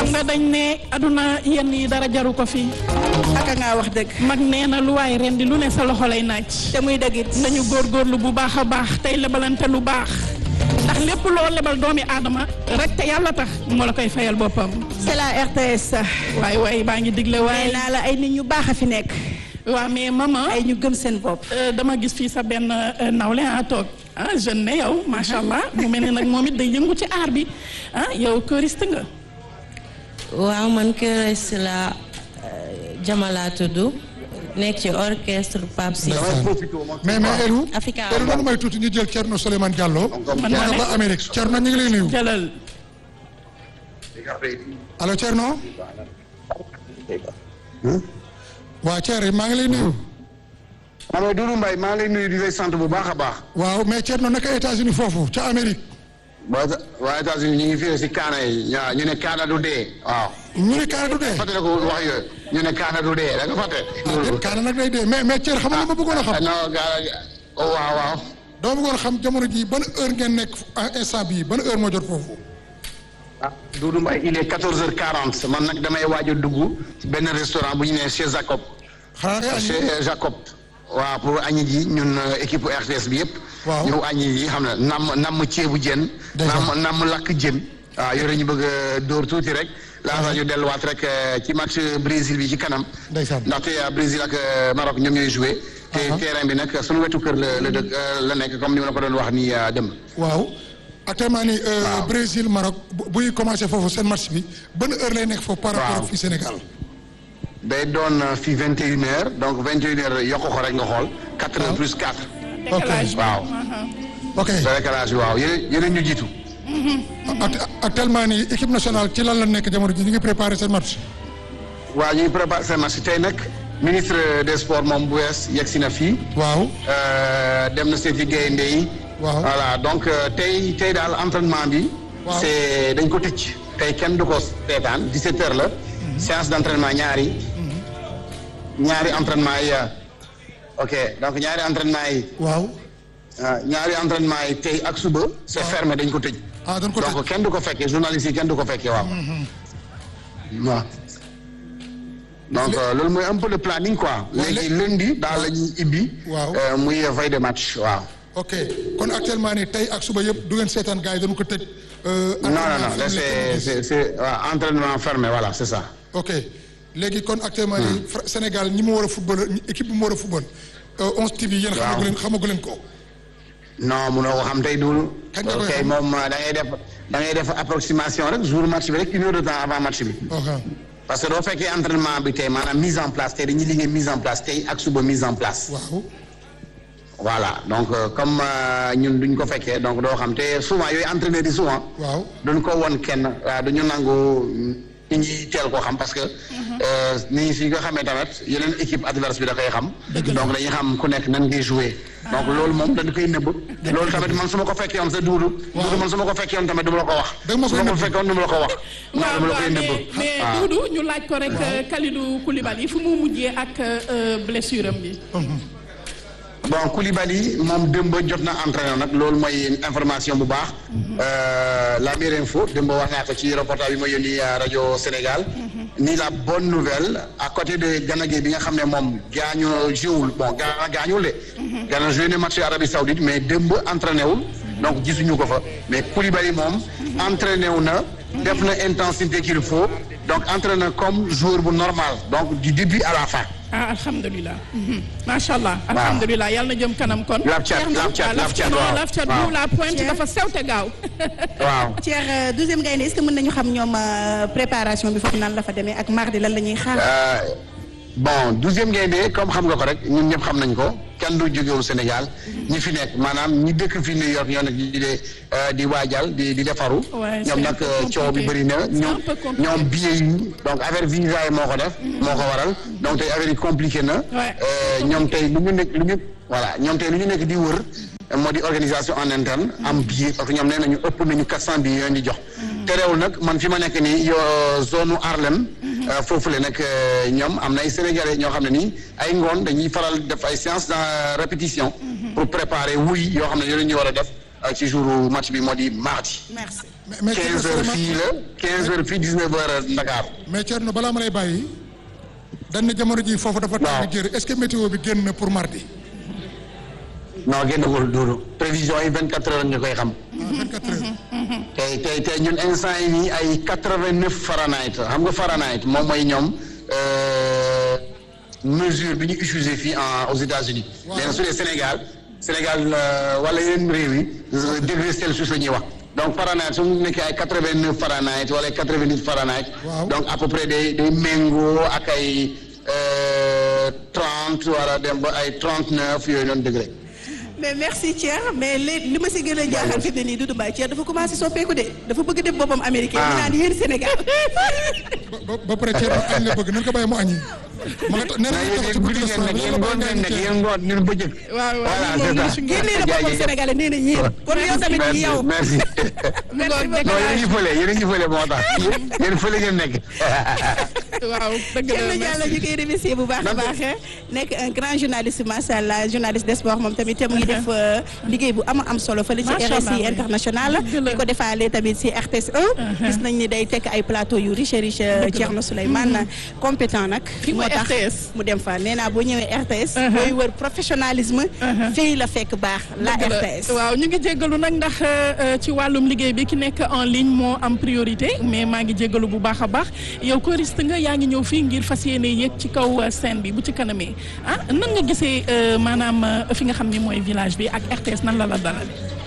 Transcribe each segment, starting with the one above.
xam nga dañ ne aduna yenn yi dara jaru ko fi aka ngaa wax dëgg mag nee na lu waay ren di lu ne sa loxo lay naaj te muy dëggit nañu góorgóorlu bu baax a baax tey lebalante lu baax ndax lépp loo lebal doomi aadama rek te yàlla tax moo la koy fayal boppam c'est la RTS waay waay baa ngi digle waay nee naa la ay nit ñu baax a fi nekk waaw mais maman ay ñu gëm seen bopp euh, dama gis fii sa benn euh, nawle a toog ah jeune ne yow macha allah mu mel ne nag moom it day yëngu ci aar bi ah yow choriste nga waaw man choriste la Jamala tudd nekk ci orchestre Pape Sy mais mais Elou. Africa Elou dama may tuuti ñu jël Thierno Souleymane Diallo. man yaa ma nga ba Amérique Thierno ñu ngi lay nuyu. jëlal allo Thierno. waa Thierno maa ngi lay nuyu. Amady Doudou Mbaye maa ngi lay nuyu di lay sant bu baax a baax. waaw mais Thierno naka États-Unis foofu ca Amérique. waa waa États-Unis ñu ngi fii si Kaana yi ñaa- ñu ne Kaana du dee waaw. ñu ne Kaana du dee. fàttali ko wax yooyu ñu ne Kaana du dee da nga fàtte. ah déet Kaana nag day dee mais mais Thierno xam nga lu ma bëggoon a xam. non Kaana oh, waaw waaw. doo bëggoon a xam jamono ji ban heure ngeen nekk en instant bii ban heure moo jot foofu. ah Doudou Mbaye il est 14h40 man nag damay waaj a dugg ci benn restaurant bu ñu nee chez Jacob. xanaa ngay añ. chez Jacob. waaw pour añi ji ñun euh, équipe RTS bi yëpp. Waaw. ñëw añi ji xam na namm namm ceebu jën. Déjà. namm namm lakk jën. waaw yore ñu bëgg a dóor tuuti rek. laata ñu delluwaat rek euh, ci match Brésil bi ci kanam. Ndeysaan. ndaxte euh, Brésil ak euh, Maroc ñoom ñooy joué. te Aha. terrain bi nag sunu wetu kër la la dëkk euh, la nekk comme ni ma la ko doon wax nii euh, dem. waaw actuellement nii. Brésil Maroc bu buy commencé foofu seen match bi ban heure lay nekk foofu par rapport Waaw. ak fii Sénégal. day doon euh, fii 21 heures donc 21 heures yokk ko rek nga xool 4 heures plus 4. décalage waaw. ok décalage bi waaw yéen yéen ñu jiitu. Act- actuellement nii équipe nationale ci lan la nekk jamono ji ñu ngi préparé seen match. waaw ñuy préparé seen match tey nag ministre des sports moom bu wees yegg si na fii waaw euh, dem na seeti gaynde yi Waaw. voilà donc euh, tey tey daal entraînement bi Waaw. c'est dañ ko tëcc tey kenn du ko seetaan 17 heures la séance d'entraînement ñaari ñaari entraînement yi euh, ok donc ñaari entraînement yi waaw ah, ñaari entraînement yi tey ak suba c'est fermé dañ ko tëj ah dañ ko tëj. donc kenn du ko fekkee journaliste yi kenn du ko fekkee waaw waaw donc euh, loolu mooy un peu le planning quoi léegi lundi daal la ñuy ibbi Waaw. euh, muy veille de match waaw ok kon actuellement nii tey ak suba yëpp du ngeen seetaan gars yi dañu ko tëj. euh, non non entraînement non là, fermé c'est comme c'est c'est waaw, entraînement fermé voilà c'est ça ok léegi kon actuellement nii Fra- Sénégal ñi mu war a football ñi- équipe bi mu war a football. euh, 11 TV yéen Waaw. xamagu leen xamagu leen ko. non munoo ko xam tey duul Kañ nga koy ok xam? moom euh, da ngay def da ngay def approximation rek jour match bi rek une heure de temps avant match bi ok parce que doo fekkee entraînement bi tey maanaam mise en place tey dañuy liggéey mise en place tey ak suba mise en place waaw voilà donc euh, comme euh, ñun duñ ko fekkee donc doo xam te souvent yooyu entraîneur yi souvent waaw duñ ko won kenn waaw duñu nangu nit ñi teel koo xam parce que euh, nit ñi si nga xamee tamit yeneen équipe adverse bi da koy xam donc dañuy xam ku nekk nan ngay jouer donc loolu moom dañ koy nëbb loolu tamit man su ma ko fekkee woon sa duudu duudu man su ma ko fekkee woon tamit du ma la ko wax Da nga ma su koy ma ko nëbb. fekkee woon du ma la ko wax non waaw du ma la waaw koy nëbb mais mais waaw. Doudou ñu laaj ko rek euh, Kalidou Koulibaly fu mu mujjee ak euh, blessure am bi. bon Koulibaly moom démb jot na entraîné nag loolu mooy information bu baax. Euh, la meilleure info démb wax naa ko ci reportage bi ma yónni à rajo Sénégal. ni la bonne nouvelle à côté de Gana Gueye bi nga xam ne moom gaañu joué bon Gana gaañul de. Gana joué na match Arabie Saoudite mais démb entraîné wul. donc gisuñu ko fa mais Koulibaly moom entraîné wu na. def na intensité qu'il faut donc entraîné comme joueur bu normal donc du début à la fin. ah alhamdulilah. macha allah alhamdulilah yàlla na jëm kanam kon. Laf cat, Thierno, laf cat, ah, laf cat, non, waaw. laf cat Waaw. bu la pointe Thierno. dafa sew te gaaw. waaw. Cheikh douzième gaynde est-ce que mën nañu xam ñoom euh, préparation bi foofu nan la fa demee ak mardi lan la ñuy xaar. Euh, bon douzième gaynde comme xam nga ko rek ñun ñëpp xam nañ ko kenn du jógewul Sénégal ñi fi nekk maanaam ñi dëkk fi New York ñoo nekk di de di waajal di di defaru Ouais, ñoom c'est nag un peu coow bi compliqué. bëri na C'est ñoom un peu compliqué. ñoom billet yi donc affaire visa yi moo ko def moo ko waral donc tey affaire yi compliqué na Ouais. Euh, ñoom tey lu ñu nekk lu ñu voilà ñoom tey lu ñu nekk di wër moo di organisation en interne am billet parce que ñoom nee nañu ëpp nañu 400 billets yooyu di jox terewul nag man fi ma nekk nii yo zone u Harlem euh, foofu la nag euh, ñoom am na ay sénégalais ñoo xam ne nii ay ngoon dañuy faral def ay séance de répétition pour préparer wuy yoo xam ne yooyu ñu war a def euh, ci jour match bi moo di mardi merci mais 15 heures fii la 15 heures fii 19 heures Dakar. mais Thierno balaa ma lay bàyyi dañ ne jamono ji foofu dafa tàng jër est-ce que météo bi génn na pour mardi. non génnagul duudu prévision yi 24 heures ñu koy xam. ah 24 heures. tey tey tey ñun instant yi nii ay 89 Fahrenheit xam nga Fahrenheit moom mooy ñoom euh, mesure bi ñu utilisé fii en aux États-Unis Waaw. léegi su dee Sénégal Sénégal euh, wala yeneen réew yi euh, degré Celsius la ñuy wax donc Fahrenheit su nekkee ay 89 Fahrenheit wala ay 88 Fahrenheit Waaw. donc à peu près day day méngoo ak ay euh, 30 wala dem ba ay 39 yooyu noonu degré. mais merci Thierre mais li li ma si gën a jaaxal fi mu ne nii Doudou Mbaye Thierre dafa commencé soppeeku de dafa bëgg def boppam américain. Ah. ñu naan yéen Sénégal. ba ba ba pare Thierno añ la bëgg nan ko bàyyi mu añi. ma nga ta- nee mais na yéen ñu guddi ngeen nekk yéen ngoon ngeen nekk yéen ngoon ñun bëccëg. waaw waaw voilà ñun moom c'est ça. génnee na boppam sénégalais nee na yéen. kon yow tamit merci yow. merci. mu ngoog non yéen a ngi fële yéen a ngi fële moo tax yéen fële ngeen nekk. waaw dëgg Thierno la Diallo ñu koy remercier bu baax a baax nekk un grand journaliste macha allah journaliste des sports moom tamit te mu ngi def euh, liggéey bu am am solo fële ci Macha Allah, RSI oui. international Dëgg la. di ko defaale tamit ci RTS 1 gis nañ ni day tekk ay plateau yu riche riche Thierno Souleymane compétent nag Fii mooy moo tax RTS. mu dem fa nee naa boo ñëwee RTS booy wër professionnalisme fii la fekk baax la dëgg la. RTS waaw ñu ngi jéggalu nag ndax euh, ci wàllum liggéey bi ki nekk en ligne moo am priorité mais maa ngi jéggalu bu baax a baax yow choriste nga yaa ngi ñëw fii ngir fas yéene yéeg ci kaw euh, scène bi bu ci kanamee ah nan nga gisee euh, maanaam euh, fi nga xam ni mooy village bi ak RTS nan la la dalal.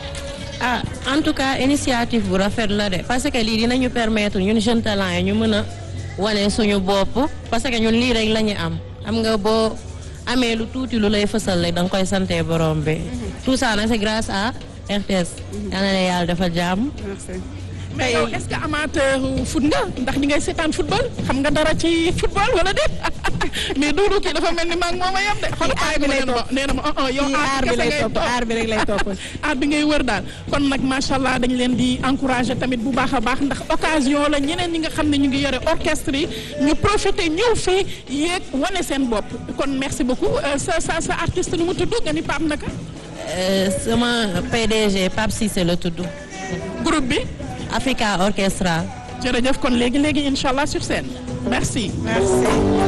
ah en tout cas initiative bu rafet la de parce que lii dinañu permettre ñun jeune talent yi ñu mën a wane suñu bopp parce que ñun lii rek la ñu am xam nga boo amee lu tuuti lu lay fësal rek da nga koy sante borom bi tout ça nag c'est grâce à RTS yal na leen yàlla defal jàmm Merci. mais yow est-ce que amateur foot nga ndax di ngay seetaan football xam nga dara ci football wala déet mais Doudou kii dafa mel ni maa ngi moom a yem de. xool aar bi lay topp. nee na ma oh oh yow Kii aar bi kese lay ngay topp aar bi rek lay topp. aar bi ngay wër daal kon nag macha allah dañ leen di encourager tamit bu baax a baax ndax occasion la ñeneen ñi nga xam ne ñu ngi yore orchestre yi ñu profiter ñëw fii yéeg wane seen bopp kon merci beaucoup Euh, sa sa sa artiste nu mu tudd nga ni Pape naka Euh, sama PDG Pape Cissé la tudd groupe bi Africa Orchestra jërëjëf kon léegi léegi incha allah sur scène merci. Merci.